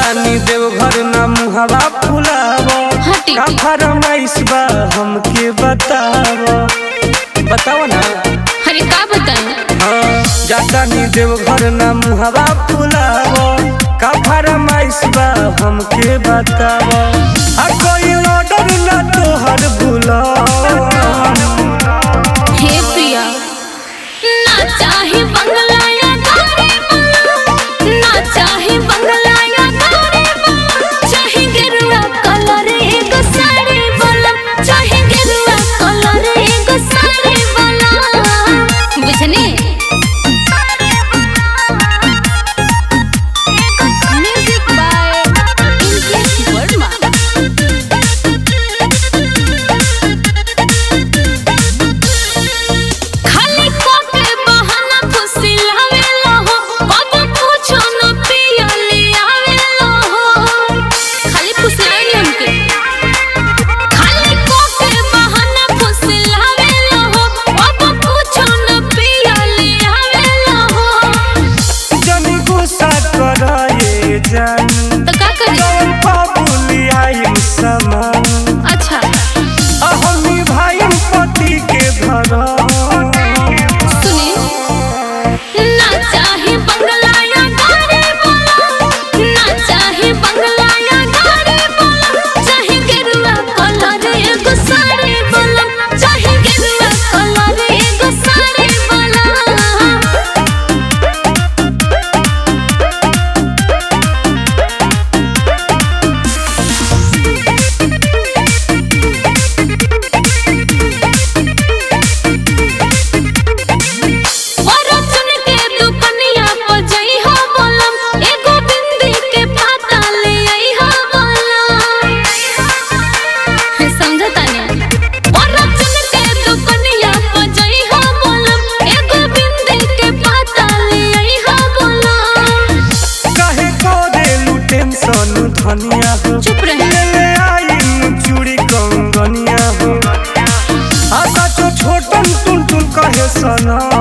जातानी देवघर ना मुहवा फुलाव हटी का फरमाइश बा हमके बताव बताव ना अरे का बताएं हाँ जातानी देवघर ना मुहवा फुलाव का फरमाइश बा हमके बताव आ कोई ऑर्डर ना तोहर भुलाव हे प्रिया ना चाहे बंगला या गाड़ी बंगला ना चाहे बंगला या गाड़ी बंगला चाहे गेरुआ कलर एक साड़ी वाला चाहे गेरुआ कलर एक साड़ी वाला बुझनी म्यूजिक बाय इंग्लिश वर्मा खाली कोके बहाना फुसिलावेला हो कब पूछो न पिया ले आवेला हो खाली फुसिलाई हमके खाली कोके बहाना फुसिलावेला हो कब पूछो न पिया ले आवेला हो जनी गुस्सा कराए जानी तो का करी जौन पापुली आइम समान अच्छा अहमी भाई पति के घर सुनी ना चाहे बंगला या गाड़ी वाला ना चाहे बंगला या गाड़ी वाला चाहे गेरुआ कलर एगो साड़ी वाला चाहे गेरुआ कलर एगो साड़ी वाला और चुन के दुकनिया पर जई हो बोलम एगो बिंदी के पाता ले आई हो बोलम समझता नहीं और चुन के दुकनिया पर जई हो बोलम एगो बिंदी के पाता ले आई हो बोलम कहे को देलू टेंशन धनिया हो चुप रहे ले ले आइम चूड़ी कंगनिया हो आशा छो छोटन टुन टुन कहे सना